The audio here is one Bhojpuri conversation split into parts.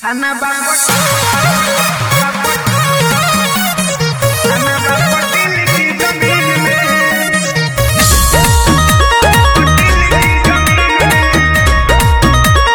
Ana Bangkok. Ana Bangkok दिल की जमीन में दिल की जमीन में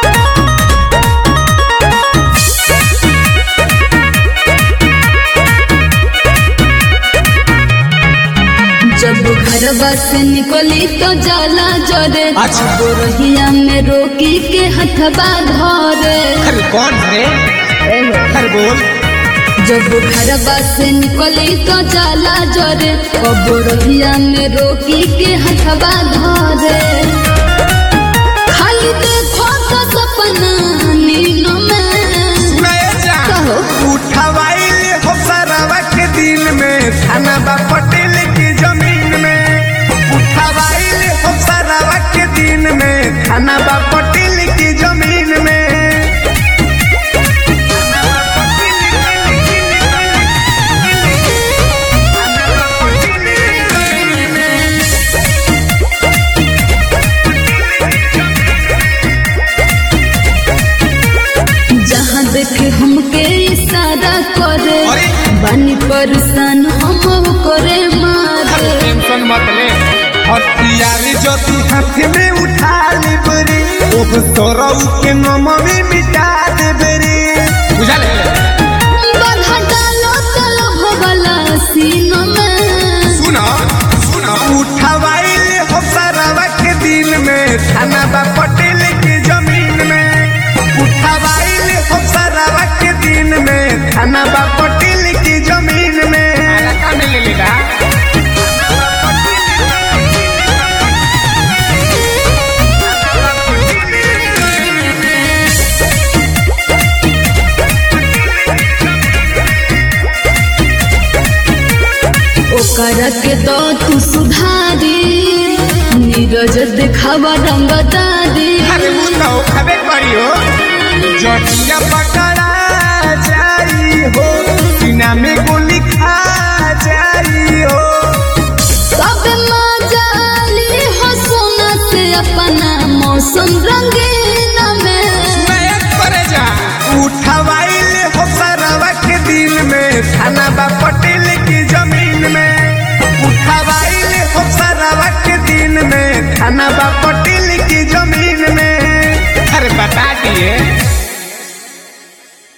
जब घरवा से निकली तो जाला जरे अच्छा। गोरहिया में रोकी के हथबा धरे अरे कौन है अरे बोल जब घरवा से निकली तो जाला जरे गोरहिया में रोकी के हथबा धरे खाली देखो तो सपना नीनो में सुनाए जा कहो उठवाइल हो सरवा के दिन में थाना बा पटेल की जमीन में उठवाइल हो सरवा के दिन में थाना बा पटेल की जमीन में थाना बा पटेल की थाना बा पटेल की जमीन में जहाँ देखे हमके इशारा करे अरे। बानी परेशान हम करे मारे टेंशन मत ले हथियारी ज्योति हाथ में उठा लेबरी ओह तोरऊ के नमवी मिटा देबरी बुझा ले बाधा डालो तलो भगला सीनो में सुना सुना उठवाइल हो सरवा के दिन में थाना बा पटेल की जमीन में उठवाइल हो सरवा के दिन में थाना बा पटेल की जमीन में का में ले लेगा ओकरा के दो तू सुधारी नीरज दिखावा रंगदारी अरे मुंडा हो खबे करियो जटिया पकड़ा जाई हो सीना में गोली खा जाई हो सब मजाली हो सोना से अपना मौसम रंगीन में मैं करे जा उठवाइल हो सरवा के दिन में थाना बा पटेल की जमीन में उठवाइल हो सरवा के दिन में थाना बा पटेल की जमीन में अरे बता दिए